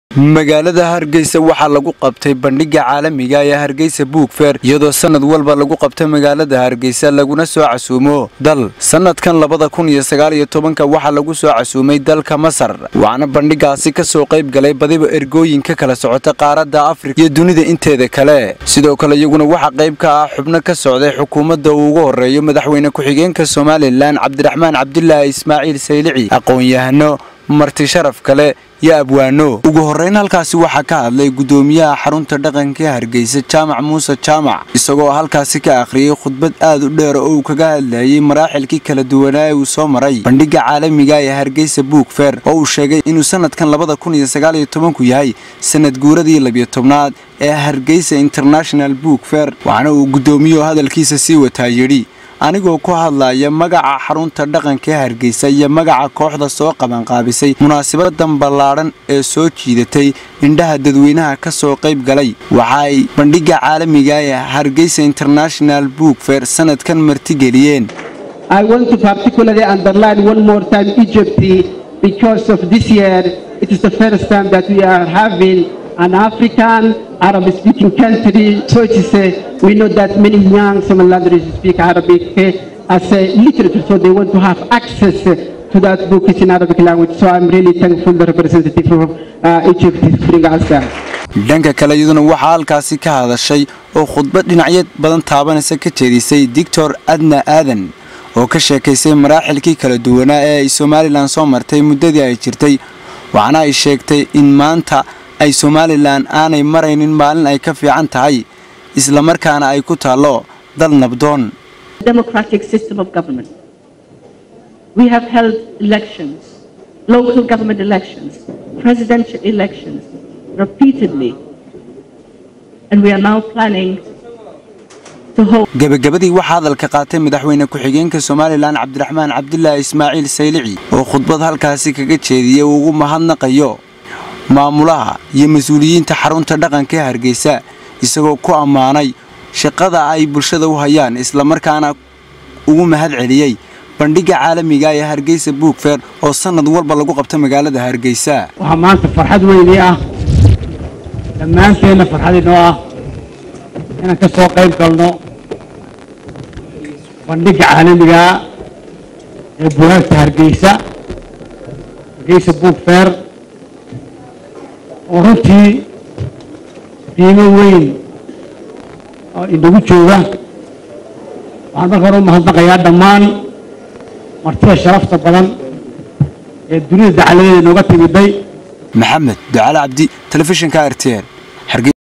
magaalada hargeysa waxaa lagu qabtay bandhiga caalamiga ee hargeysa buugfeer iyadoo sanad walba lagu qabta magaalada hargeysa laguna soo casuumo dal sanadkan labada kun iyo sagaal iyo tobanka waxaa lagu soo casuumay dalka masar waxaana bandhigaasi kasoo qayb galay badiba ergooyin ka kala socota qaaradda afrika iyo dunida inteeda kale sidoo kale iyaguna waxaa qayb ka ah xubno ka socday xukuumadda uu ugu horeeyo madaxweyne ku-xigeenka somalilan cabdiraxmaan cabdilaahi ismaaciil saylici aqoon-yahano marti sharaf kale iyo abwaano ugu horreyn halkaasi waxaa ka hadlay guddoomiyaha xarunta dhaqanka ee hargeysa jaamac muuse jaamac isagoo halkaasi ka akhriyey khudbad aad u dheer oo uu kaga hadlayay maraaxilkii kala duwanaa ee uu soo maray bandhiga caalamiga ee hargeysa buugfeer oo uu sheegay inuu sanadkan labada kun iyo sagaal iyo tobanku yahay sanad guuradii labiyo tobnaad ee hargeysa international buugfeer waxaana uu guddoomiyuhu hadalkiisa sii wataa yidhi anigoo ku hadlaya magaca xarunta dhaqanka ee hargeysa iyo magaca kooxda soo qabanqaabisay munaasabadan ballaadhan ee soo jiidatay indhaha dadweynaha ka soo qayb galay waxa ay bandhiga caalamiga ee hargeysa international book fair sanadkan martigeliyeen I want to particularly underline one more time Egypt because of this year it is the first time that we are having an African Arab speaking country. So it is, uh, we know that many young Somalilanders speak Arabic uh, as a literature, so they want to have access uh, to that book is in Arabic language. So I'm really thankful the representative of uh, Egypt is bringing us that. dhanka kale iyaduna waxaa halkaasi ka hadashay oo khudbad dhinacyo badan taabanaysa ka jeedisay doctor adna aadan oo ka sheekaysay maraaxilkii kala duwanaa ee ay somalilan soo martay muddadii ay jirtay waxaana ay sheegtay in maanta ay somalilan aanay maraynin maalin ay ka fiican tahay islamarkaana ay ku taallo dal nabdoon democratic system of government. We have held elections, local government elections, presidential elections repeatedly, and we are now planning to hold. gebagabadii waxaa hadalka qaatay madaxweyne ku-xigeenka somalilan cabdiraxmaan cabdilaahi ismaaciil saylici oo khudbad halkaasi kaga jeediyey uu ugu mahadnaqayo maamulaha iyo mas-uuliyiinta xarunta dhaqanka ee hargeysa isagoo ku ammaanay shaqada ay bulshada u hayaan islamarkaana ugu mahad celiyey bandhiga caalamiga ee hargeysa buugfeer oo sanad walba lagu qabta magaalada hargeysa waxaa maanta farxad weynii ah dhammaanteenna farxad inoo ah inaan ka soo qayb galno bandhiga caalamiga ee bugaagta hargeysa hargeysa buug feer oo runtii qiimo weyn oo inagu jooga waxaan marka hore u mahadnaqayaa dhammaan martida sharafta badan ee dunida dacaladeeda inooga timiday maxamed ducaale cabdi telefishinka r t n